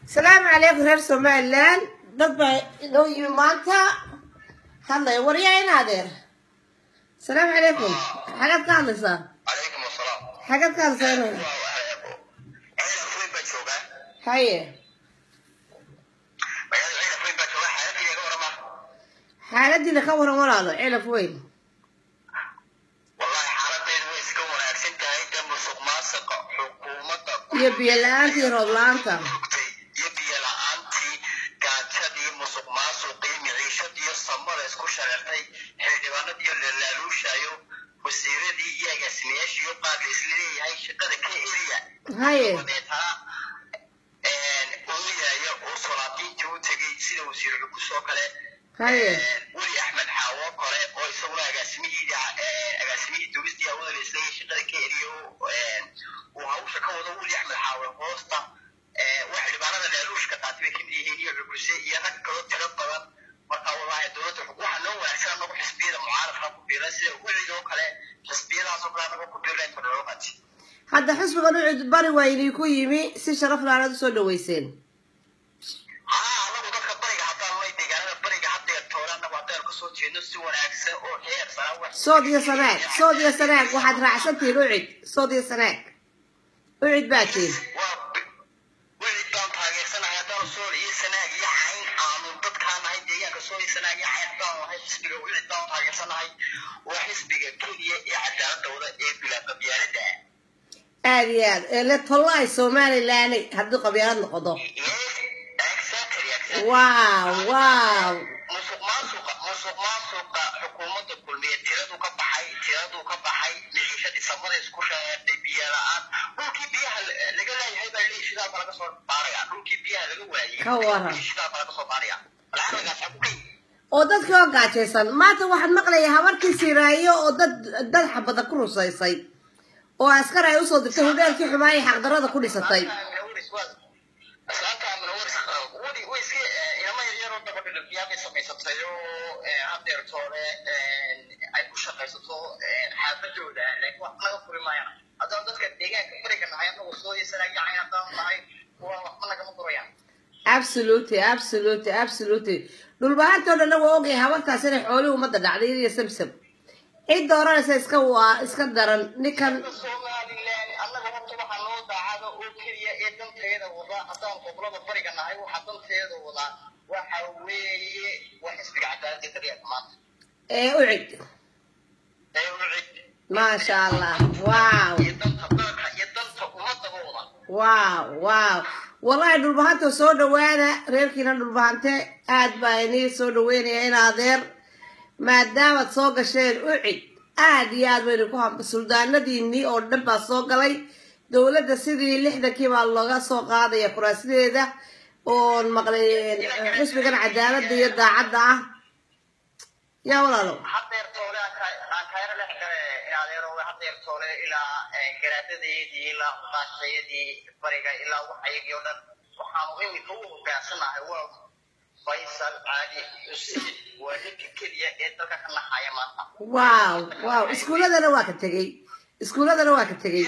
asalaamu calaykum reer somalilan dad baa inoo yimi maanta hadlaya waryaa in adeer asalaamu calaykum xagaad ka hadlaysaa calaykum asalaam xagaad ka hadlaysaa in ceelaf weyn baa joogaa haye magaalada ceelaf weyn baa joogaa xaaladii iga warama xaaladiina ka waran walaalo celaf weyn wallahi xaaladeedu way iska wanaagsan tahay de musuq maasuqa xukuumadda iyo biyo la-aanta iyo roob la-aanta rugtay iyo biyo la-aantii gaajadii musuq maasuqii miciishadii iyo samada isku shareertay xildhibaanadii iyo lalaaluushayo wasiiradii iyo agaasimayaashii iyo qaar la isla leeyahay shaqada ka eriya haye wadeetaa uu yaaya oo solaadiintii u tegey sida wasiir cubus oo kale haye weli axmed xaawo kale oo isaguna agaasimihii agaasimihii duristii hawada la isleeyay shaqada ka eriyo uu hawsha ka wado weli axmed xaawe hoosta waa xildhibaanada laaluushka taasi bay kamid yihiin iyo cubuse iyo rag kaloo tiro badan marka wallahi dowladda waxaa noo wanaagsan anagu xisbiyada mucaaradka ku biiran sida welid oo kale xisbiyadaasoo kale anagu ku biirnayn todolobati hadda xisbiga nuucid bari waa idinku yimi si sharaf laanaad usoo dhaweyseen haa anagu dadka bariga haddaan lay deegaanada bariga haddeer toole anagu haddaan kasoo jeedno si wanaagsan oo heer sara wax sood iyo sanaag sood iyo sanaag waxaad raacsantihiin ucid sood iyo sanaag ucid baa tihin waa welid baan taageersanahay haddaan sool iyo sanaag iyo cayn aanu dadkaan nahay deegaanka sool iyo sanaag iyo cayn haddaan nahay xisbiga welid baan taageersanahay waa xisbiga keliya ee cadaaladda wada ee bilaa qabyaalada ah aada iyo aad ee le tollaay somalilan haddii qabyaalad noqdo exactly exactly wow wow musuq maasuqa musuq maasuqa xukuumadda kulmiye tiradu ka baxay tiradu ka baxay miciishadii samada isku shareertay biyo la-aan dhulkii biyaha laga leeyahay baa leeyahay shidaal baa laga soo baaraya dhulkii biyaha laga waayey Ka waran. shidaal baa laga soo baaraya lacagagaas ha ku kay oo dadkii oo gaajaysan maanta waxaad maqlaya habarkii siraayo oo dad dad xabada ku rusaysay oo askar ay usoo dirtay hudheelkii xumaayay xaqdarada ku dhisatay islaanta amnawaris weli way iska ilama yaryaroo dabadhidhifyaabay samaysatay oo hadeertoole ay ku shaqaysato xaafadooda laakiin wax naga furi maayaan haddaan dadka deegaanka bariga nahay anagu soo yeesanayo cayn haddaan nahay waa waxba nagama furayaan absolutely absolutely absolutely dhulbahantoo dhanna waa ogyahay habartaas inay xoolihii ummadda dhacday iyo samsam cid dooranaysa iska waa iska daran ninkan somalilan annaga horta waxaa noo daacada oo keliya ee danteeda wada haddaan gobolada bariga nahay waxaa danteeda wada waxa weeye waa xisbiga cadaaladda kaliya maanta ee ucid ee ucid maasha allah wow iyo danta dalka iyo danta ummadaba wada wow wow wallahi dhulbahanta soo dhawaada reerkiina dhulbahante aad baa inii soo dhaweynaya in adeer maadaamaad soo gasheen ucid aad iyo aad baynu ku hamba suldaanadiinii oo dhan baa soo galay dowladda sidii lixdankii baa looga soo qaadaya kuraasideeda oon maqlay xisbigan cadaaladda iyo daacadda ah yaa walaalo hadeer toole aan kaera dhex gale in adeero hadeer toole ilaa garaadadeedii ilaa qaashayadii bariga ilaa waxayagii oo dhan waxaanu imika u hogaansanahay waa faysal caali xuseen waa ninka keliya ee dalka ka naxaya maanta wow wow iskuuladana waa ka tegey iskuuladana waa ka tegey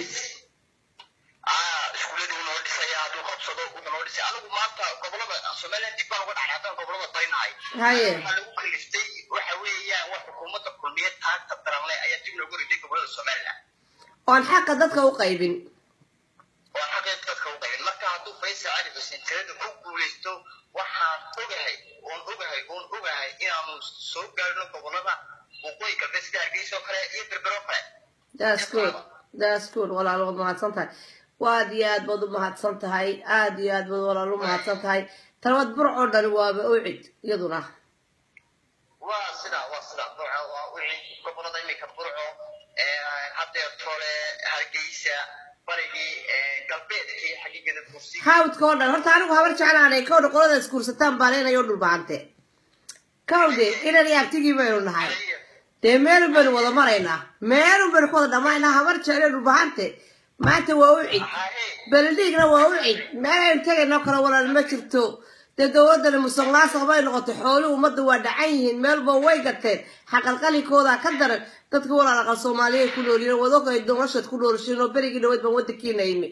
ah iskuuladii wuu noo dhisaya hadduu qabsado wuxuu noo dhisay anigu maanta gobolada somaliland dib baan uga dhacay haddaan gobolada barinahay Haye. waxaa lagu kaliftay waxa weeyaan waa xukuumadda kulmiye taagta daranle ayaa dib loogu riday gobolada somaliland oon xaqa dadka u qaybin waa xaqeed dadka u qaybin marka hadduu faysal cali xuseen tirada ku guulaysto waxaan ogahay oon ogahay oon ogahay inaanu soo gaarno gobolada waqooyi galbeed sida hargeysa oo kale iyo berbero kale that's good that's good walaalo waad mahadsan tahay waad iyo aad baad u mahadsan tahay aad iyo aad baad walaalo u mahadsan tahay talabad burcoo dhani waaba ucid iyaduna waa sida waa sida burco waa wixii gobolada iminka burco hadeer tole hargeysa barigii galbeedkii xaqiiqada kursi hawdka oo dhan horta anigu habar jeclaanay kowdha qolada isguursataan baan inayo dhulbahante kowde inan iyo abtigii baynu nahay dee meelun baynu wada maraynaa meelun baynu ku wada dhamaynaa habar jecle dhulbahante maanta waa ucid beledhiigna waa ucid meel aynu tegaynoo kale walaal ma jirto dee dowladani musuqmaasuq bay noqotay xooluhu ummadda waa dhacan yihiin meelba way gateen xaqalqalinkooda ka daran dadka walaal aqal soomaaliyeed ku noolyiin wadogay noloshaad ku noolashiin oo berigii dhaweyd baan wadankiina imi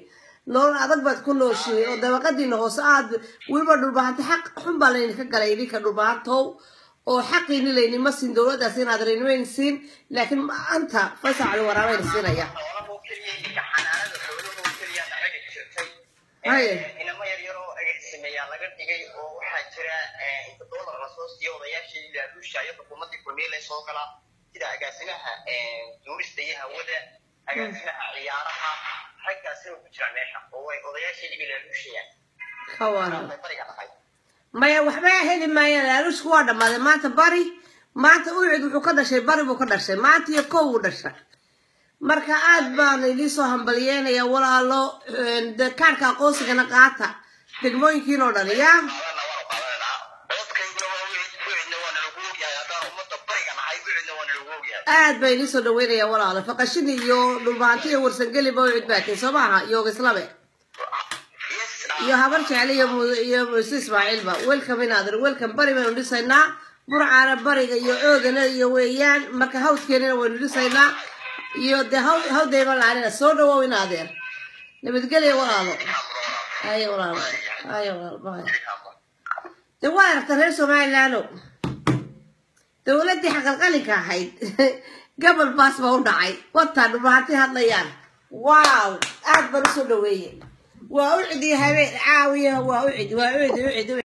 nolol adag baad ku nooshiin oo dabaqadiina hoose aad weliba dhulbahanta xaq xun baa laydinka galay idinka dhulbahantow oo xaqiini laynima siin dowladdaas inaad raynimayn siin laakiin maanta faysal cali waraabayna siinaya xoolaha oo keliya iminka xanaanada xoolaha oo keliya nacaga jirtay Haye. inama yar yaroo agaasimeyaa laga dhigay oo waxaa jira eh, inta doolar lasoo siiyo odayaashii ilaaluusha iyo xukuumaddii kulmiile soo galaa sida agaasimaha eh, duurista iyo hawada agaasimaha ciyaaraha raggaasina ku jira meesha oo way odayaashii ilaaluushayaan ka waran bariga dhaqay maya waxba heli maayaan laaluushku waa dhammaaday maanta bari maanta ucid wuxuu ka dhashay bari buu ka dhashay maanta iyo kow uu dhashay marka aad baan idiin soo hambalyeynaya walaalo de kaarka aqoonsigana qaata degmooyinkiin oo dhan yaa qaadana waanu qaadananaa codkayguna waa wicid wicidna waa nalagu ogyahay haddaan ummadda bariga nahay wicidna waa nalagu ogyahay aad baa idiin soo dhaweynaya walaalo faqashini iyo dhulbaanti iyo warsangeliba ucid baatiin soo maaha iyo ogislabe yes iyo habar jecle iyo mu- iyo muuse ismaaciilba welcome inaadir welcome bari baynu dhisaynaa burcaana bariga iyo oogana iyo weeyaan marka hawdkeenina waynu dhisaynaa iyo de haw hawdayma laanina soo dhawow inaadeer nabadgelya walaalo aye walaalo aye walaalo bye de waa aragta reer somalilaano dowladdii xaqalqalinka ahayd gobol baas baa u dhacay wataa dhubaanti hadlayaan waaw aad baan usoo dhaweeye waa ucid iyo habeen caawiya waa ucid waa ucid ucid ucid